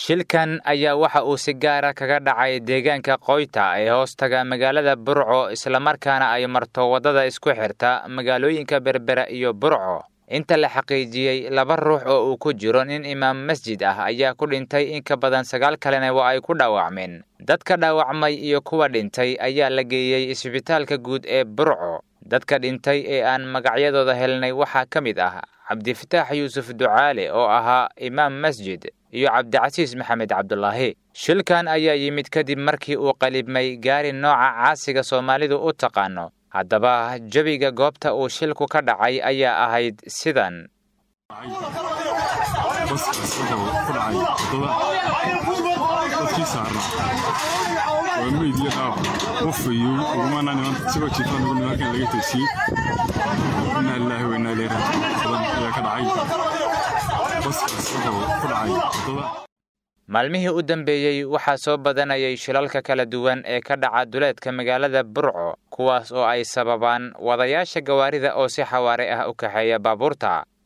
shilkan ayaa waxa uu si gaara kaga dhacay deegaanka qoyta ee hoostaga magaalada burco islamarkaana ay marto waddada isku xirta magaalooyinka berbera iyo burco inta la xaqiijiyey laba ruux oo uu ku jiro nin imaam masjid ah ayaa ku dhintay in ka badan sagaal kalena waa ay ku dhaawacmeen dadka dhaawacmay iyo kuwa dhintay ayaa la geeyey isbitaalka guud ee burco dadka dhintay ee aan magacyadooda helnay waxaa ka mid ah cabdifataax yuusuf ducaale oo ahaa imaam masjid iyo cabdicasiis maxamed cabdulaahi shilkan ayaa yimid kadib markii uu qalibmay gaari nooca caasiga soomaalidu u taqaano haddaba jebiga goobta uu shilku ka dhacay ayaa ahayd sidan waa meydii qaab qofayo ugumana nimanka isagoo jiifaan ugu nimankan laga taysiiyey inaa lilaahi wa inaa ilayhi raajicuun badan ayaa ka dhacay baskaas wuxuu ku dhacay waddada maalmihii u dambeeyey waxaa soo badanayay shilalka kala duwan ee ka dhaca duleedka magaalada burco kuwaas oo ay sababaan wadayaasha gawaarida oo si xawaare ah u kaxeeya baabuurta